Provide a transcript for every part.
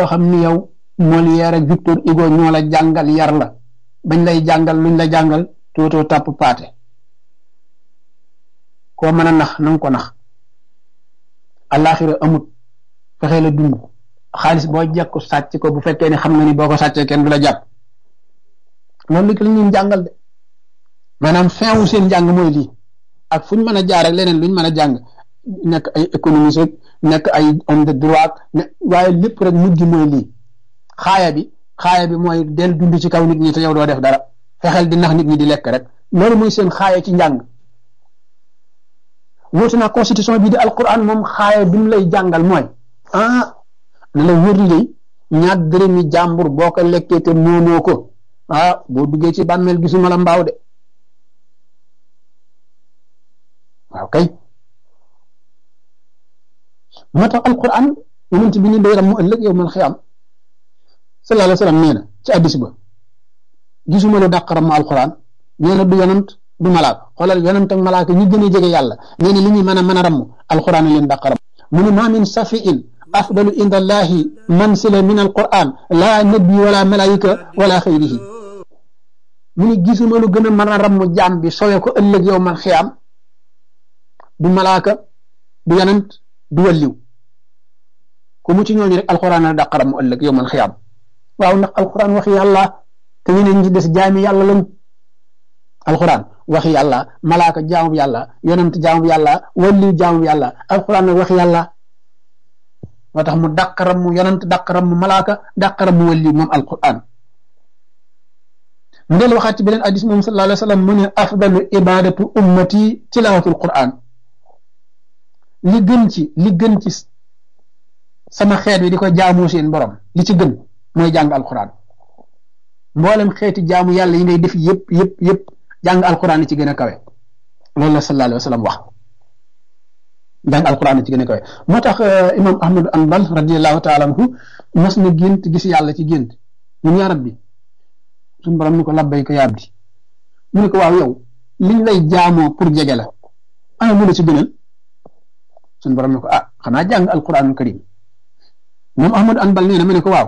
koo xam ni yow Molière ak Victor Hugo ñoo la jàngal yar la bañ lay jàngal luñ la jàngal tootoo tàpp paate koo mën a nax na nga ko nax àllaaxira amut fexe la dund xaalis boo jekku sàcc ko bu fekkee ne xam nga ni boo ko sàccee kenn du la jàpp loolu li lañ leen jàngal de maanaam fin wu seen njàng mooy lii ak fuñ mën a jaar ak leneen luñ mën a jàng nekk ay économiste nekk ay homme de droit ne waaye lépp rek mujj mooy lii xaaya bi xaaya bi mooy del dund ci kaw nit ñi te yow doo def dara fexeel di nax nit ñi di lekk rek loolu mooy seen xaaya ci njàng wóotu naa constitution bi di alquran moom xaaya bi mu lay jàngal mooy ah na la wër li ñaat dërëmi jàmbur boo ko lekkee te moomoo ko ah boo duggee ci bàmmeel gisuma la mbaaw de waaw kay moo tax alquran yonent bi ni day ram mu ëllëg yow man xiyam sallallahu alayhi wa sallam nee na ci addis ba gisuma lu dàq ram mu alquran nee na du yonant du malaak xoolal yonant ak malaaka ñi gën a jege yàlla nee na li ñuy mën a mën a ramm alquran leen dàq ram mu ne ma min safiin afdalu inda allahi mansila min alquran la nabi wala malaika wala xayrihi mu ne gisuma lu gën a mën a ramm jaam bi sowe ko ëllëg yow man xiyam du malaaka du yonant du walliw ku mu ci ñooñu rek alquran a dàq ram ëllëg yow man xiyam waaw ndax alquran waxi yàlla te ñeneen ñi des jaami yàlla lañ alquran waxi yàlla malaaka jaamu yàlla yonent jaamu yàlla walliw jaamu yàlla alquran nag waxi yàlla moo tax mu dàqaram mu yonent dàqaram mu malaaka dàqaram mu walliw moom alquran mu del waxaat ci beneen hadis moom sallallahu alayhi wa sallam mu ne afdalu ibadatu ummati tilawatul quran li gën ci li gën ci sama xeet wi di ko jaamu seen borom li ci gën mooy jàng alquran mboolem xeeti jaamu yàlla yi ngay def yëpp yëpp yëpp jàng alquran ci gën a kawe loolu la sallallahu alayhi wa sallam wax jàng alquran ci gën a kawe moo tax imam ahmad anbal radiallahu taala anhu mas na gént gis yàlla ci gént ñun yaa rabbi suñu borom ni ko labbay ko yaab di mu ne ko waaw yow liñ lay jaamoo pour jege la ana mu la ci gënal suñu borom ne ko ah xanaa jàng alquranul karim moom ahmad anbal nee na mu ne ko waaw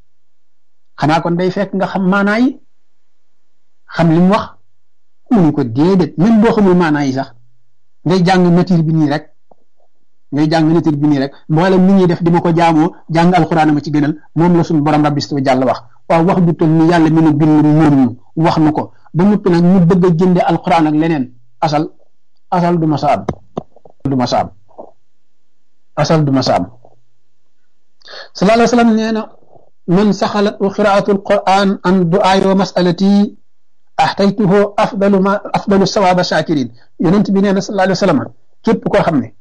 xanaa kon day fekk nga xam maanaa yi xam li mu wax mu ne ko déedéet même boo xamul maanaa yi sax ngay jàng nature bi nii rek ngay jàng nature bi nii rek mboolem ni ñuy def di ma ko jaamoo jàng alxuraan ma ci gënal moom la suñu borom rabbi wa jàll wax waaw wax ju toll ni yàlla mi nu bind moom ñu wax nu ko ba noppi nag ñu bëgg a jënde alxuraan ak leneen asal asal du ma sa am du ma sa am asal du ma sa am sallallahu alayhi wa sallam nee na man saxalat qiraatu alquran an duaay wa masalati axtaytuhu afdalu ma afdalu sawaaba shakirin yonent bi nee na sallallahu alayhi wa sallam képp koo xam ne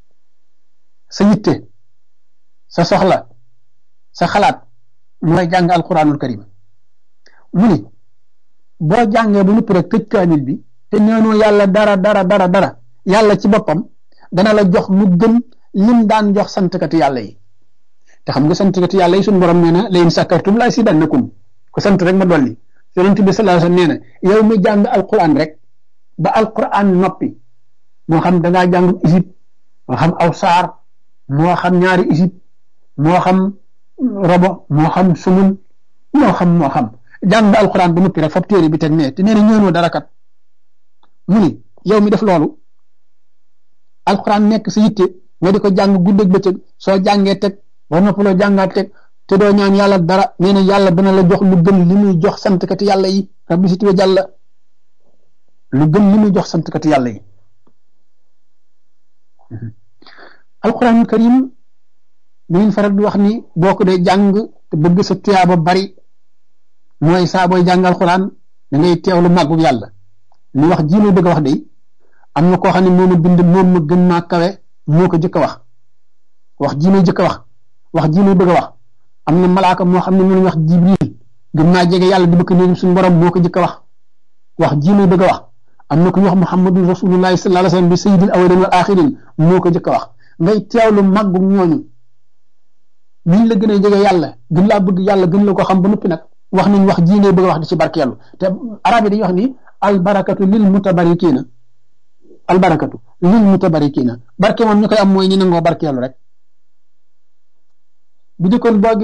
sa yitte sa soxla sa xalaat mooy jàng alquranul karim mu ni boo jàngee ba noppi rek tëj kaamil bi te neenoo yàlla dara dara dara dara yàlla ci boppam dana la jox lu gën lim daan jox santkati yàlla yi te xam nga santkati yàlla yi suñu borom nee na la in sakartum la azidannakum ku sant rek ma dolli yonent bi sallallahu alayhi wasallam nee na yow mi jàng alquran rek ba alquran noppi moo xam da ngaa jàng isib moo xam aw saar moo xam ñaari isib moo xam robo moo xam sumun moo xam moo xam jàng nga alquran ba noppi rek fab téere bi teg nee te nee na ñëwnoo dara kat mu ni yow mi def loolu alquran nekk sa yitte nga di ko jàng guddeeg bëccëg soo jàngee teg ba noppaloo jàngaat teg te doo ñaan yàlla dara nee na yàlla dana la jox lu gën li muy jox santkati yàlla yi rabbi si tuwe jàlla lu gën li muy jox santkati yàlla yi alquranul karim da ngeen faral di wax ni boo ko dee jàng te bëgg sa tuyaaba bari mooy saa booy jàng alquran da ngay teewlu màggu yàlla li wax ji may bëgg a wax de am na koo xam ne moom a bind moom ma gën maa kawe moo ko jëkk a wax wax ji may jëkk a wax wax ji may bëgg a wax am na malaaka moo xam ne mënu wax jibril gën naa jege yàlla di bëgg néegum suñu borom moo ko jëkk a wax wax ji may bëgg a wax am na ku ñu wax muhammadun rasulullahi sallallahu alayhi wasallam bi sayyidil awwalin wal axirin moo ko jëkk a wax ngay teewlu màggu ñooñu niñ la gën a jege yàlla gën laa bëgg yàlla gën la ko xam ba noppi nag wax nañ wax ji ngay bëgg a wax di ci barkeelu te arab yi dañuy wax ni albarakatu lil mutabarikiina albarakatu lil mutabarikiina barke moom ñu koy am mooy ñi nangoo barkeelu rek bu jëkkoon boo